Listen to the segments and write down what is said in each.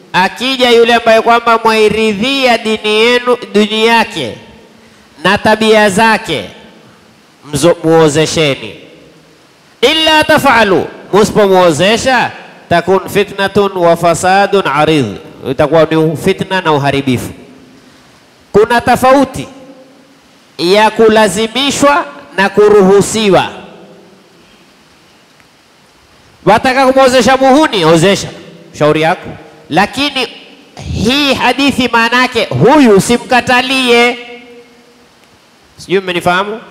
akija yule ambaye kwamba mwairidhia dini yenu dini yake na tabia zake, mzo- muozesheni. Illa tafalu, musipomwozesha takun fitnatun wa fasadun aridh, itakuwa ni fitna na uharibifu. Kuna tofauti ya kulazimishwa na kuruhusiwa. Wataka kumwozesha muhuni, ozesha, shauri yako. Lakini hii hadithi maana yake huyu usimkatalie. Sijui mmenifahamu?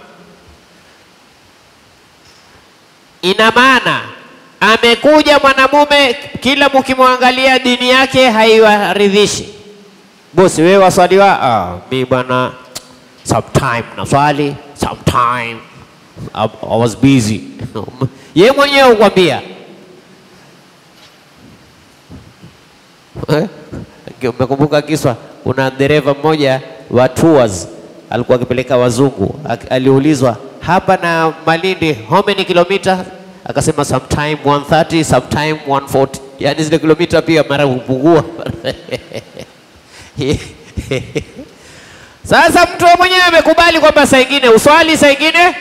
Ina maana amekuja mwanamume, kila mkimwangalia dini yake haiwaridhishi. Bosi, wewe waswaliwa? Ah, mi bwana sometime naswali, sometime I, I was busy. Ye mwenyewe ukwambia Eh? Umekumbuka kiswa, kuna dereva mmoja wa tours alikuwa akipeleka wazungu, Ak- aliulizwa hapa na Malindi how many kilomita? Akasema sometime 130 sometime 140, yani zile kilomita pia mara hupungua. Sasa mtu wewe mwenyewe amekubali kwamba saa ingine uswali, saa ingine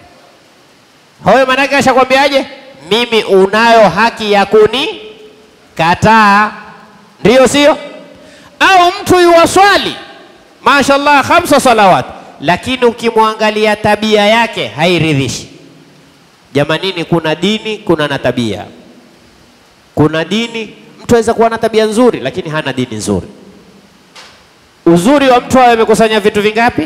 hoyo, manake ashakwambiaje? Mimi unayo haki ya kuni kataa, ndiyo sio? Au mtu yuwaswali mashallah khamsa salawat, lakini ukimwangalia tabia yake hairidhishi. Jamanini, kuna dini, kuna na tabia. Kuna dini, mtu aweza kuwa na tabia nzuri, lakini hana dini nzuri. Uzuri wa mtu awe amekusanya vitu vingapi?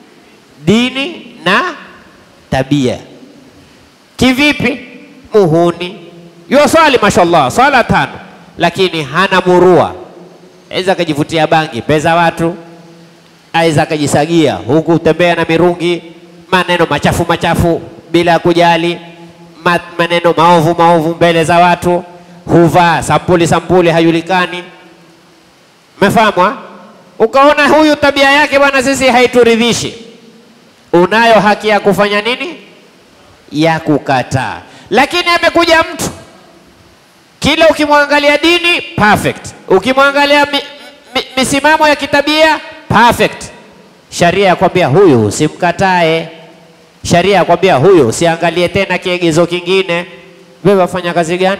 Dini na tabia. Kivipi? Muhuni yuwaswali mashallah swala tano, lakini hana murua, aweza akajivutia bangi pesa watu, aweza akajisagia huku tembea na mirungi, maneno machafu machafu bila ya kujali, ma, maneno maovu maovu mbele za watu, huvaa sampuli sampuli hajulikani. Umefahamu? ha? Ukaona huyu tabia yake bwana, sisi haituridhishi, unayo haki ya kufanya nini? Ya kukataa. Lakini amekuja mtu kila ukimwangalia dini perfect, ukimwangalia mi, mi, misimamo ya kitabia perfect. Sharia yakwambia huyu usimkatae, sharia yakwambia huyu usiangalie tena kiegezo kingine. Wewe wafanya kazi gani?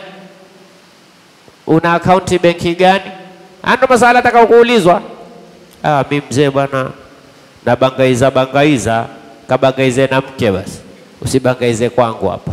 Una akaunti benki gani? Ando masala ataka kuulizwa. Ah, mi mzee bwana, nabangaiza bangaiza, kabangaize na mke basi, usibangaize kwangu hapa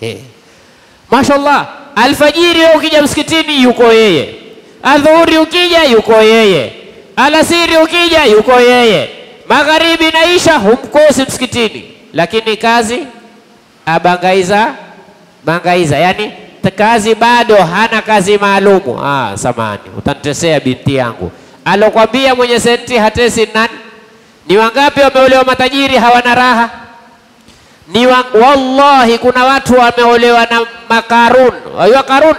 Mashallah, alfajiri wewe ukija msikitini yuko yeye, adhuhuri ukija yuko yeye, alasiri ukija yuko yeye, magharibi na isha humkosi msikitini, lakini kazi abangaiza bangaiza, yani t- kazi bado hana kazi maalumu. Ah, samani, utanitesea binti yangu. Alokwambia mwenye senti hatesi nani? Ni wangapi wameolewa matajiri hawana raha? ni wa, wallahi kuna watu wameolewa na makarun. Wajua Karun?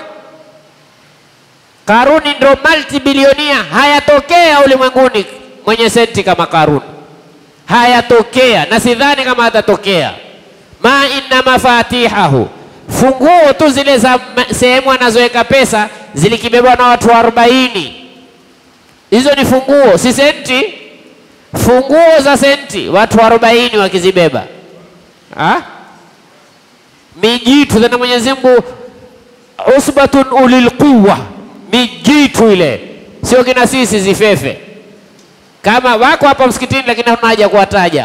Karuni ndio multibilionia, hayatokea ulimwenguni mwenye senti kama Karun, hayatokea na sidhani kama atatokea. ma inna mafatihahu, funguo tu zile za ma- sehemu anazoweka pesa zilikibebwa na watu arobaini. Hizo ni funguo, si senti. Funguo za senti watu arobaini wakizibeba Ha? mijitu tena Mwenyezi Mungu usbatun ulil quwwa, mijitu ile, sio kina sisi zifefe. Kama wako hapa msikitini, lakini hatuna haja kuwataja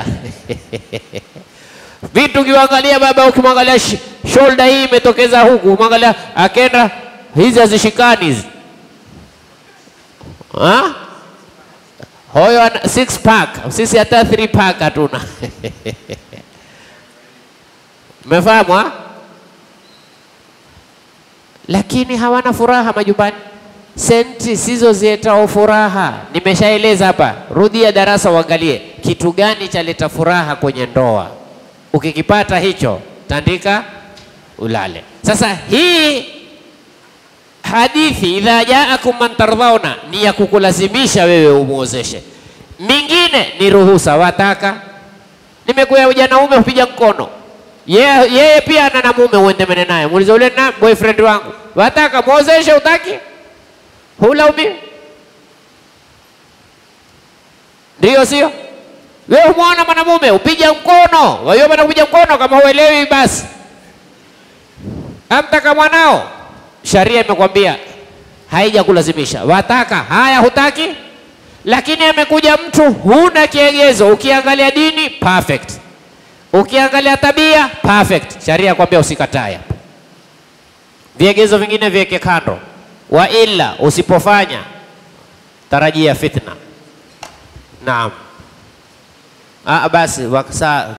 vitu. Ukiangalia baba, ukimwangalia sh- shoulder hii imetokeza huku, umwangalia akenda, hizi hazishikani hizi ha? Hoyo ana six pack, sisi hata three pack hatuna. Umefahamu ha? Lakini hawana furaha majumbani. Senti sizo ziletao furaha. Nimeshaeleza hapa, rudia darasa uangalie kitu gani chaleta furaha kwenye ndoa. Ukikipata hicho, tandika ulale. Sasa hii hadithi idha jaakum man tardhauna ni ya kukulazimisha wewe umuozeshe. Mingine ni ruhusa, wataka nimekuya ujanaume hupiga mkono yeye yeye pia ana na mume uendemene naye, muulize ule na boyfriend wangu, wataka muozeshe, utaki hulaumi. Ndiyo sio? Wewe umwona mwanamume upiga mkono, wewe bwana kupiga mkono, kama huelewi basi amtaka mwanao, sharia imekwambia haija kulazimisha, wataka haya, hutaki, lakini amekuja mtu, huna kiegezo. Ukiangalia dini perfect, ukiangalia tabia perfect, sharia kwambia usikatae. Viegezo vingine viweke kando, wa ila usipofanya tarajia fitna. Naam. Ah, basi wakasa